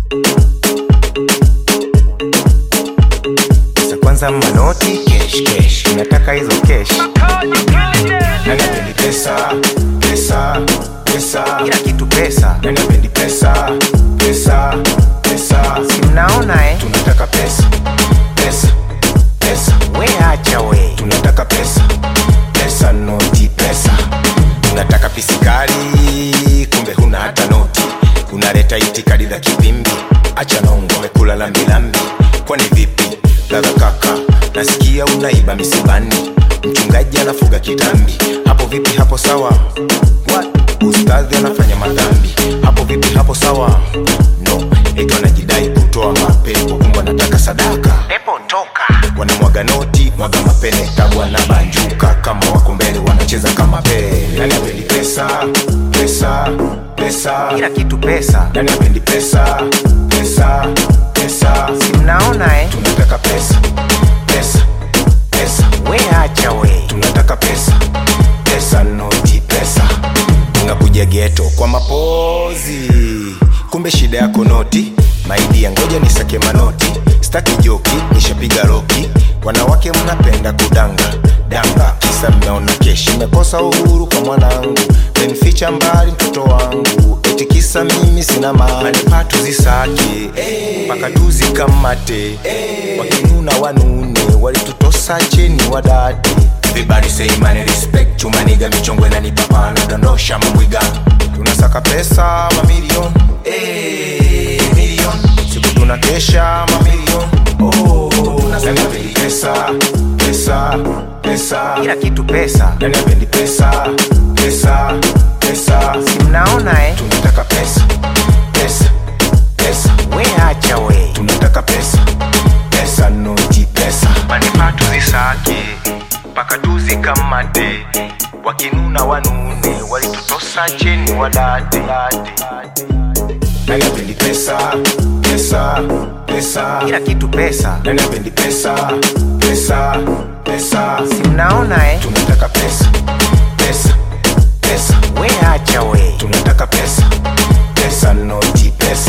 Pesa kwanza manoti kesh kesh, nataka hizo kesh. Nani apendi pesa pesa pesa, kila kitu pesa. Nani apendi pesa pesa pesa, si mnaona eh? Tunataka pesa pesa pesa, we acha we, tunataka pesa pesa, noti pesa. Unataka pisikali, kumbe huna hata noti. Unaleta itikadi za kipimbi, acha nongo, umekula lambilambi. Kwani vipi ladha kaka? Nasikia unaiba misibani, mchungaji anafuga kitambi. Hapo vipi? Hapo sawa? What? Ustadhi anafanya madhambi. Hapo vipi? Hapo sawa? No, eti wanajidai kutoa mapepo, kumbe anataka sadaka. Pepo toka, wanamwaga noti, mwaga mapene, tabu anabanjuka kama wako mbele, wanacheza kama pele. Nani apendi pesa pesa pesa, kila kitu pesa. Nani apendi pesa pesa pesa, si mnaona eh? Tunataka pesa pesa pesa, we acha we, tunataka pesa pesa, noti pesa. Unakuja geto kwa mapozi, kumbe shida yako noti. Maidia, ngoja nisake manoti, staki joki, nishapiga roki. Wanawake mnapenda kudanga danga, kisa mmeona keshi, mekosa uhuru kwa mwanangu, menificha mbali mtoto wangu, eti kisa mimi sina mali, patu zisake mpaka tuzikamate, wakinuna wanune, walitutosa cheni wadate Everybody say money respect chumaniga michongwe na nipapa nadondosha mambwiga tunasaka pesa mamilion eh, milion siku tunakesha mamilion oh, nani apendi pesa pesa pesa kila kitu pesa nani apendi pesa pesa pesa si mnaona eh tunataka pesa pesa pesa we acha we tunataka pesa pesa noti pesa manipatu zisake mpaka tuzikamate wakinuna wanune walitutosa cheni wadate nani apendi pesa pesa pesa kila kitu pesa nani apendi pesa pesa pesa si mnaona eh tunataka pesa pesa pesa we acha we tunataka pesa pesa noti pesa